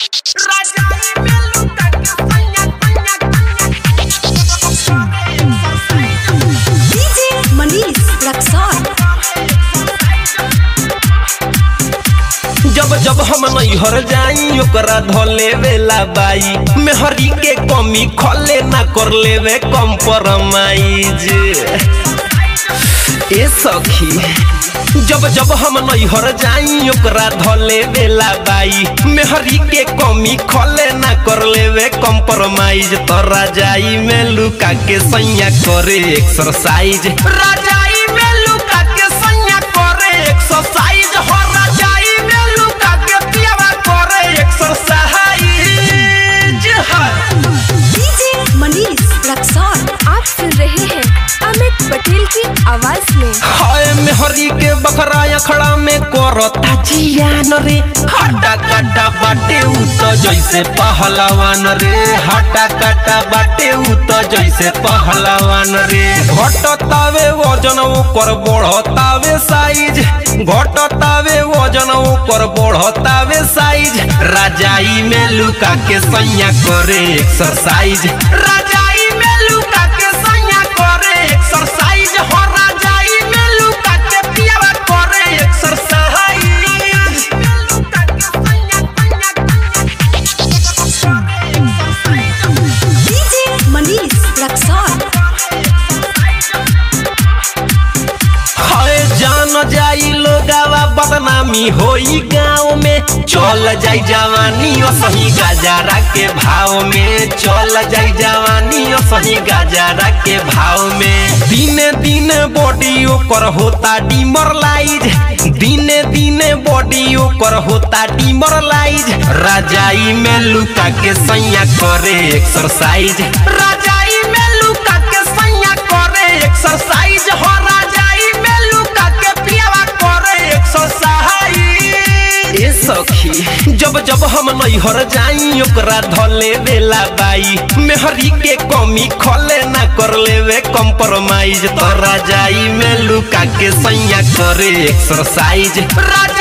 DJ Manish Raxaul जब जब हम नैहर जाई ओकरा धले वेला बाई मेहरी के कमी खले ना कर लेवे कम्प्रोमाइज ए सखी जब जब हम नैहर जाई ओकरा धले वेला बाई मेहरी के कमी खले ना कर लेवे कम्प्रोमाइज तो राजाई में लुका के सैया करे एक्सरसाइज राजाई में लुका के सैया करे एक्सरसाइज हो राजाई में लुका के पियावा करे एक्सरसाइज डीजे मनीष रक्सौल आप सुन रहे हैं अमित पटेल की आवाज में हाय मेहरी के बकरा अखड़ा में करता जियान रे हटा कटा बाटे उ तो जैसे पहलवान रे हटा कटा बाटे उ तो जैसे पहलवान रे घटतावे वजन ऊपर बढ़तावे साइज घटतावे वजन ऊपर बढ़तावे साइज राजाई में लुका के सैया करे एक्सरसाइज राजाई में लुका के सैया करे एक्सरसाइज हो राजाई में लुका के पियावा करे एक्सरसाइज डीजे मनीष रक्सौल हाय जान जाई लोगावा बदनामी होई गाँव में चल जाई जवानी ओ सही गजारा के भाव में चल जाई जवानी ओ सही गजारा के भाव में दिने दिने बॉडी ओकर होता डिमरलाइज दिने दिने बॉडी ओकर होता डिमरलाइज राजाई में लुका के सैया करे एक्सरसाइज राजाई में लुका के सैया करे एक्सरसाइज हो राजाई में लुका के पियावा करे एक्सरसाइज ए सखी जब जब हम नैहर जाई ओकरा धले वेला बाई मेहरी के कमी खले ना कर लेवे कम्प्रोमाइज तो राजाई में लुका के सैया करे एक्सरसाइज राजा